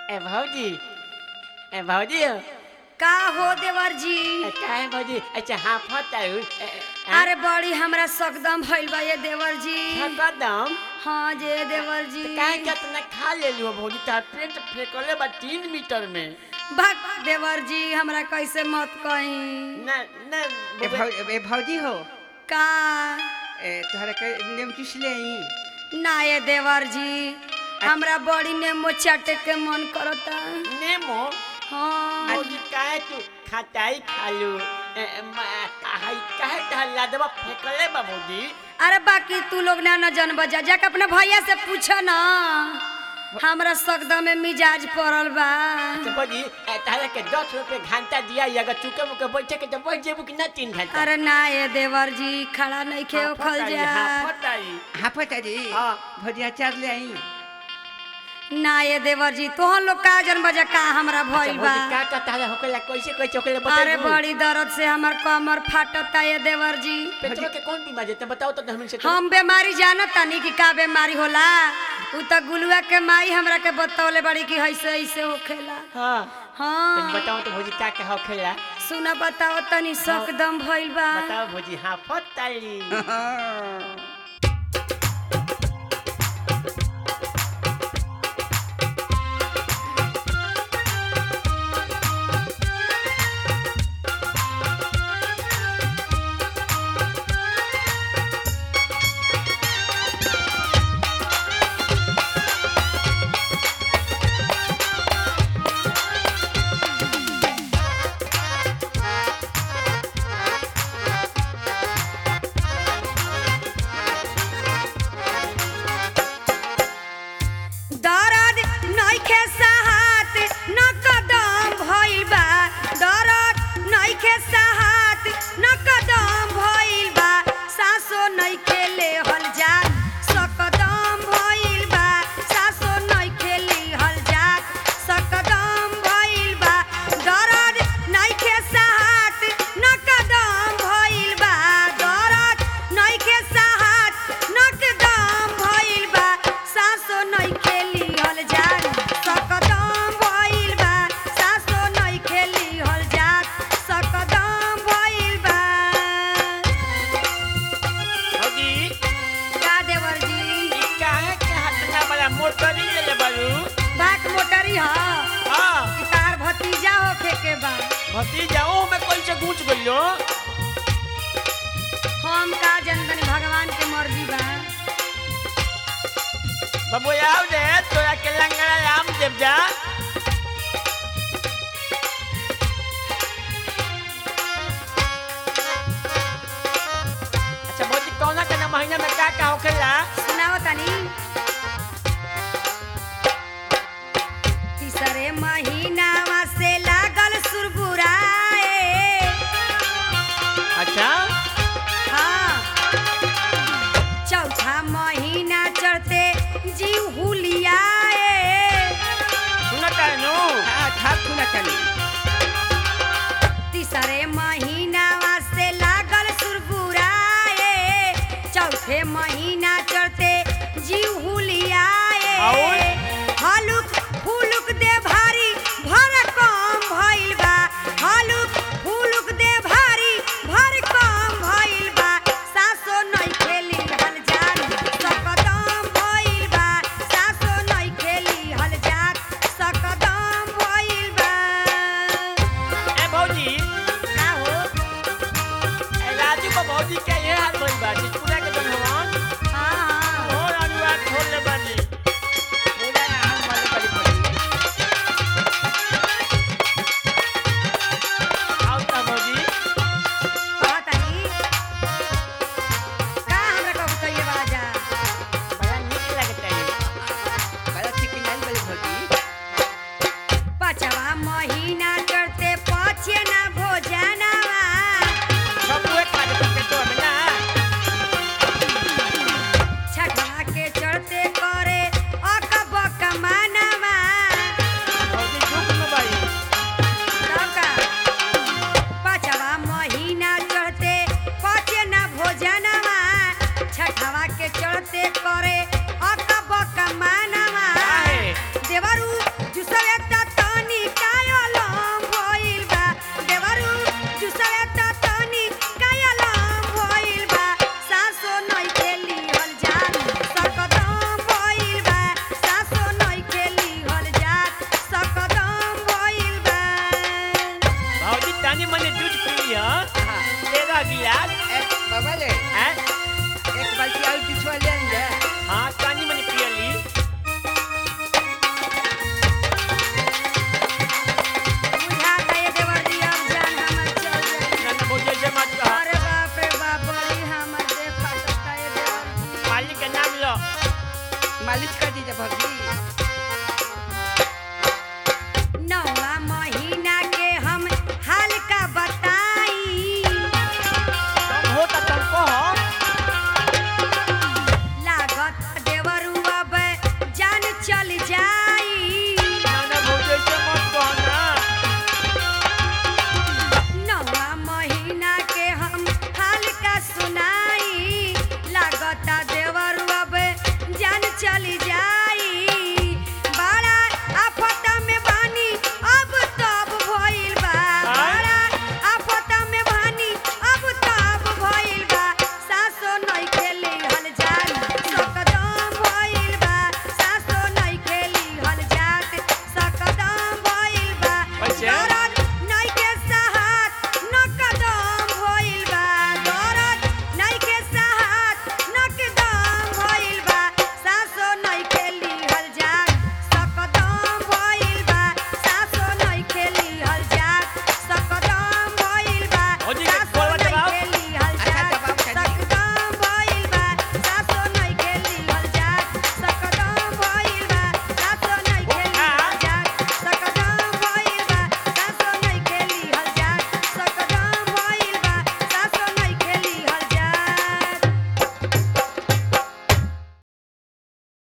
ए भौजी ए भौजी का हो देवर जी का है भौजी अच्छा हाफत आउ अरे बड़ी हमरा सकदम भइल बा ये देवर जी कदम हाँ जे देवर जी काहे कितना खा ले लियो भौजी तार पेट फेंकले बा तीन मीटर में भक देवर जी हमरा कैसे मत कही न न ए भौ- ए भौजी हो का ए, तोहरा के नेम चूस ले आई ना ये देवर जी हमरा बड़ी नेमो चाटे के मन करता नेमो हाँ भौजी काहे तू खटाई खालू ए, म- हाय काहे तहर लादवा फेंकले बा भौजी अरे बाकी तू लोग ना न जन बजा जाके अपने भैया से पूछ ना हमरा सकदम में मिजाज पड़ल बा तो भौजी ए, तहरा के दस रुपये घंटा दिया ही अगर चुके मुके बैठे के तो बैठ जेबू कि ना तीन घंटा अरे ना ये देवर जी खड़ा नहीं खे उखल जा हाफत आई हाँ पता जी हाँ। भौजी अचार ले आई ना ये देवर जी तोहन लोग का जन बजा का हमरा भइल बा भौजी का का तहरा होकेला कैसे कैसे होकेला अरे बताइबू बड़ी दर्द से हमर कमर फाटता ये देवर जी पेटवा के कौन बीमारी है बताओ तो हम से हम बीमारी जानत तानी कि का बीमारी होला उ त गुलुआ के माई हमरा के बतौले बड़ी कि ऐसे ऐसे होखेला हाँ तुम हाँ बताओ तो भौजी का का होखेला सुना बताओ तनी सकदम भइल बा बताओ भौजी हाँ फताली दर्द नइखे साहत न कदम भइल बा दर्द नइखे साहत न कदम भइल बा सासो नइखे लेहल जा सकदम भइल बा सासो नइखे लेहल जा सकदम भइल बा दर्द नइखे साहत न कदम भइल बा दर्द नइखे साहत न कदम भइल बा सासो नइखे लिहल जा सकदम भइल बा सासो नइखे लिहल जा सकदम भइल बा भौजी का देवर जी ई काहे के हटना वाला मोटरी ले ले बारू बात मोटरी ह हाँ कि तार भतीजा होखे के बा भतीजा ओ में कैसे गूंच गइलो हम का जनतनी भगवान के मर्जी बा बाबू आओ दे तोरा के लंगड़ा आम देव जा अच्छा भौजी कौना के ना महीना में का का होखेला सुनाओ तनी तीसरे महीनावा से लागल सुरबुराए अच्छा हाँ चौथा महीना चढ़ते जीव हुलियाए सुनता है नु हाँ ठाक सुना चली तीसरे महीनावा से लागल सुरबुराए चौथे महीना चढ़ते जीव चल जा